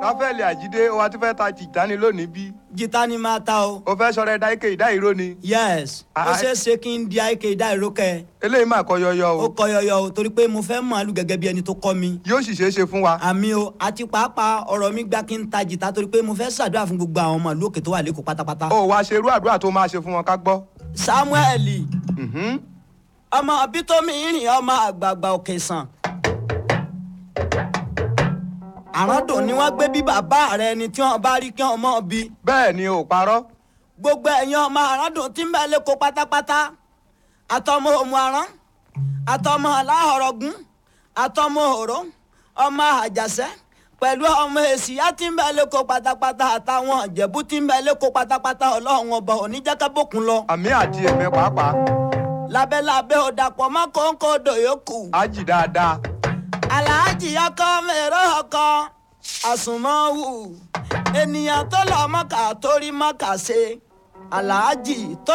ráfẹ́lì àjídé o wa ti fẹ́ ta tìjáni lónìí bí jìtá ni máa ta o. o fẹ́ sọ̀rọ̀ ẹ̀dá ike ìdá ìró ni yes ó Ah, ṣeé ṣe kí n di àìkè ìdá ìrókẹ eléyìí máa kọ yọyọ ó o kọ yọyọ o torí pé mo fẹ́ màálù gẹ́gẹ́ bí ẹni tó kọ́ mi. yóò sì ṣeé ṣe fún wa àmì o àti pàápàá ọ̀rọ̀ mi gbà kí n ta jìtá torí pé mo fẹ́ ṣàdúrà fún gbogbo àwọn màálù òkè tó wà lẹ́kọ̀ọ́ pátápátá. o wa ṣe irú àdúrà tó máa ṣe fún wọn ká gbọ́. samuel Mhm. ọmọ bítómi ìrìn ọmọ àgbààgbà òkè sàn. àràndùn ni wọ́n gbé bí bàbá rẹ ni tí wọ́n bá rí kí wọ́n mọ̀ bí. bẹ́ẹ̀ ni ò parọ́ gbogbo ẹ̀yin ọmọ àràndùn tí ń bẹ lẹ́kọ̀ọ́ pátápátá àtọmọ òmù àrán àtọmọ aláhọ̀rọ̀gún àtọmọ òró ọmọ àjàṣẹ́ pẹ̀lú ọmọ èsìyá tí ń bẹ lẹ́kọ̀ọ́ pátápátá àtàwọn ìjẹ̀bú tí ń bẹ lẹ́kọ̀ọ́ pátápátá ọlọ́run ọba oníjẹ́kẹ́bọ̀kún lọ àmì àti èmi pàápàá lábẹ́lábẹ́ òdàpọ̀ mọ́ kóńkó odò yòókù á jì dáadáa aláàjì ọkọ mẹ́rọ ọkọ àsùnmọ́wù ènìyàn tó lọ mọ́kà tó rí mọ́kà ṣe aláàjì tó.